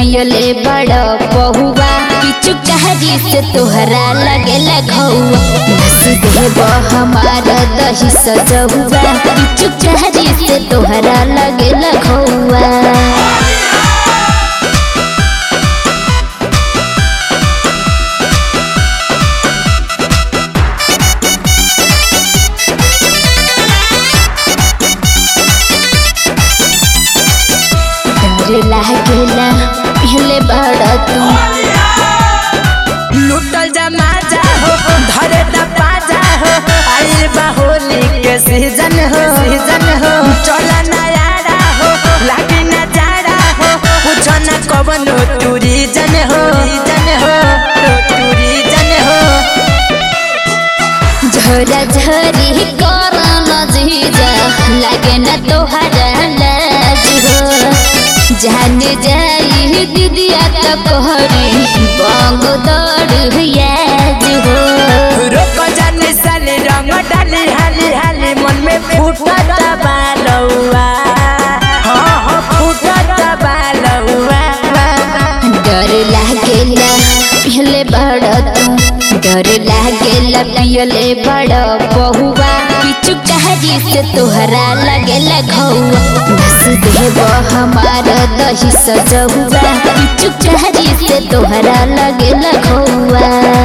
पियले बड़ पहुआ पिचु कहरी से तोहरा लगे लगौआ नस देब हमार दही सजहुआ पिचु कहरी से तोहरा लगे लगौआ डर लागेला पहले बड़ तू लुटल जमा जा हो धरे द पाजा हो आइल बा होली के सीजन हो सीजन हो चला नयारा हो लागी न जाड़ा हो पूछो न कवन टूरी जन हो जन हो टूरी जन हो झोरा झोरी कर जीजा लागे न तोहरा लाज हो जान जाई दीदिया तो कहरी बंग दौड़ याद हो रोक जाने साले रंग डाली हाली हाली मन में फूटत बालौआ हाँ हाँ फूटत बालौआ डर लागेला पहले बड़ तू डर लागेला पियले बड़ बहुआ पिचु कहरी से तोहरा लगे लगौआ नस देब हमार दही सजहुआ पिचु कहरी से तोहरा लगे लगौआ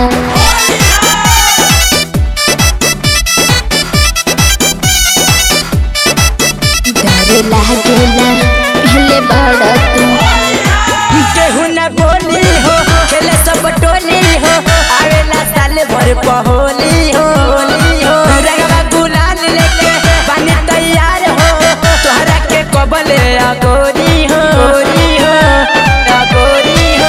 डर लागेला पहले बड़ तू केहू न बोली हो खेले सब टोली हो आवेला साल भर पहोली हो हो रंगवा गुलाल लेके बनी तैयार हो तोहरा के कबले अगोरी हो गोरी हो अगोरी हो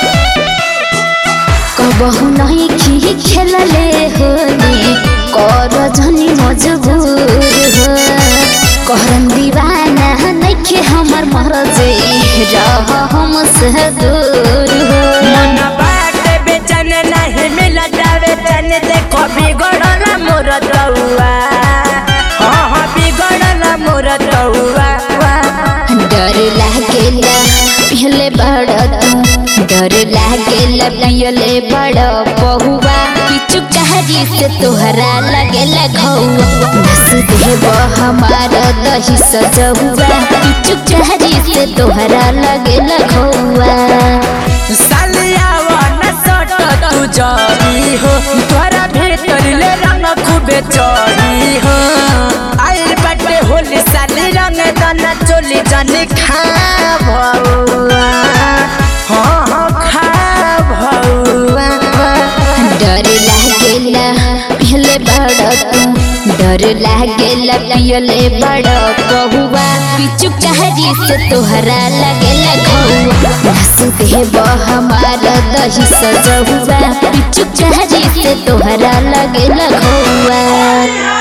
कबहु नहीं खी खेलले होली कर झनी मजबूर हो करम दीवाना नइखे हमर मरजे रह हम से दूर हो मन बाटे बेचन नहीं मिला जावे चन देखो बिगड़ल मोर तौआ हाँ हाँ बिगड़ल मोर तौआ डर लागेला पहले बड़ तू डर लागेला पियले बड़ पहुआ पिचु कहरी से तोहरा लगे लगौआ नस देब हमार दही सजहुआ पिचु कहरी से तोहरा लगे लगौआ सालिया वन सट तू जरी हो तोरा भीतर ले रंग खूबे चढ़ी हो आइल बाटे होली साली रंग दना चोली जनी खा भौआ हाँ हाँ खा भौआ डर लागेला पहले बड़ तू डर लागेला पियले बड़ पहुआ पिचु कहरी से तोहरा लगे लगौआ नस देब हमार दही सजहुआ पिचु कहरी से तोहरा लगे लगौआ